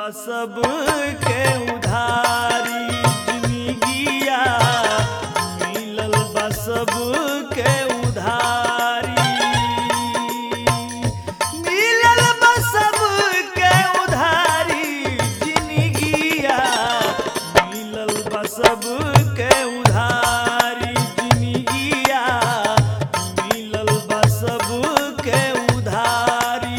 सब के उधारी जिंदगिया मिलल बा सब के उधारी मिलल बा सब के उधारी जिंदगिया मिलल बा सब के उधारी जिंदगिया मिलल बा सब के उधारी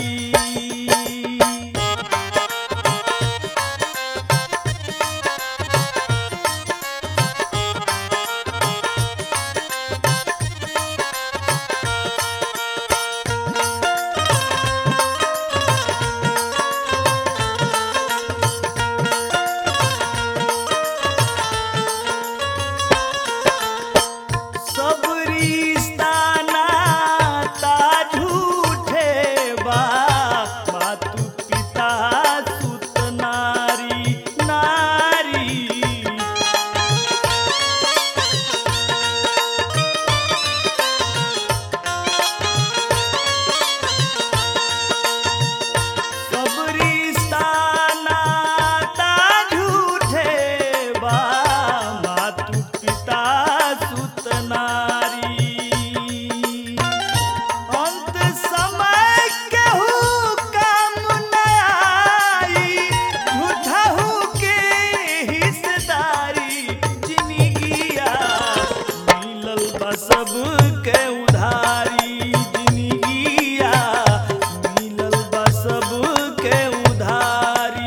सब रिश्ता नाता झूठे बा मातु पिता सुत नारी नारी सब रिश्ता नाता झूठे बा मातु पिता सुत नारी अंत समय केहू काम न आई झूठहू के हिस्सेदारी जिंदगिया मिलल बा सब के उधारी जिंदगिया मिलल बा सब के उधारी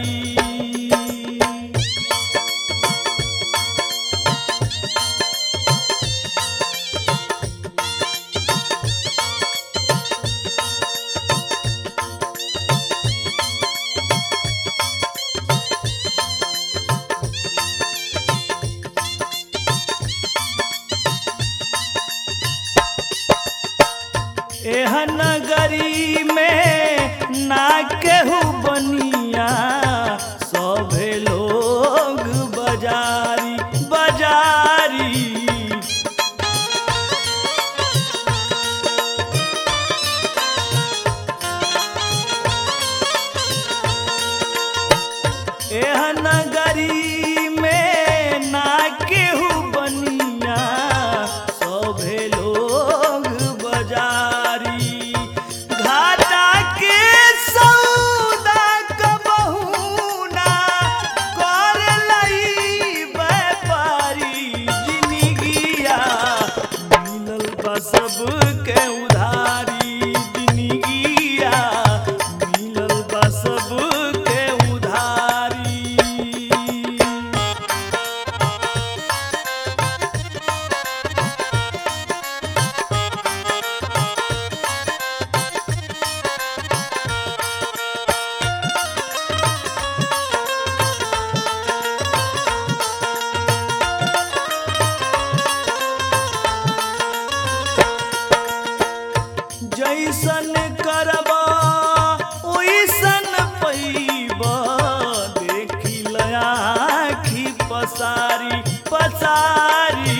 एह नगरी में ना केहू बनिया सभे लोग बाजारी बाजारी एह नगरी में ना केहू बनिया सभे लोग बाजारी घाटा के सौदा कबहू ना कर लई व्यापारी जिंदगिया मिलल बा सब के उधारी जिंदगिया मिलल बा सब के उधारी जैसन करबा ओइसन पैबा देखी लयाखी पसारी पसारी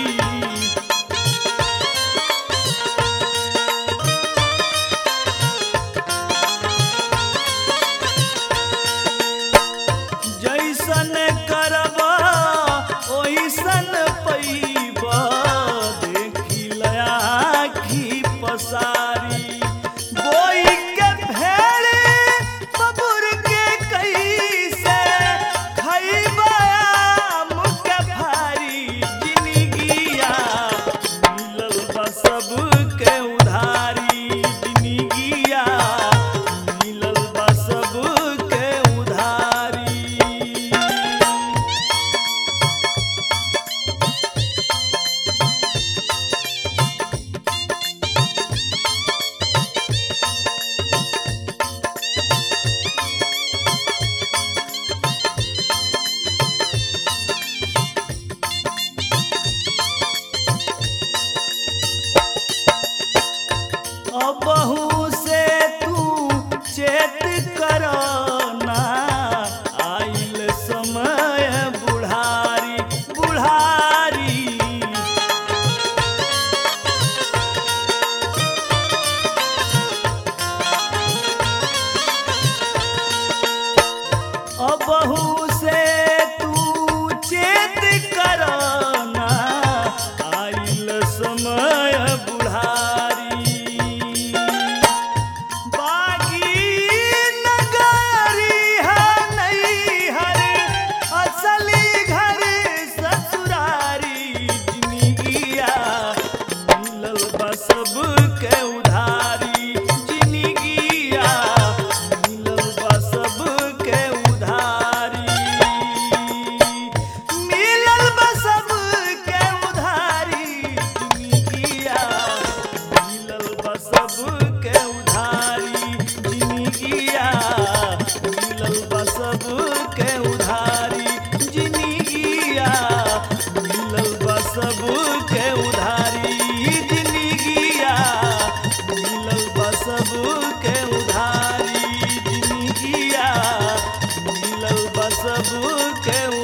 जैसन करबा ओइसन पैबा देखी लयाखी पसारी बोई के भेड़े बबुर के कैसे खैबा आम के भारी जिंदगिया मिलल बा सब के उधारी जिंदगिया मिलल बा सब के उधारी अबहू से तू चेत करना आइल समय बुढ़ारी बुढ़ारी अबहू बा सबके उधारी जिंदगिया मिलल बा सबके उधारी मिलल बा सबके उधारी जिंदगिया मिलल बा सबके उधारी जिंदगिया मिलल बा सबके उधारी जिंदगिया मिलल बा सबके उधारी जिंदगिया मिलल बा सबके उधारी जिंदगिया मिलल बा सबके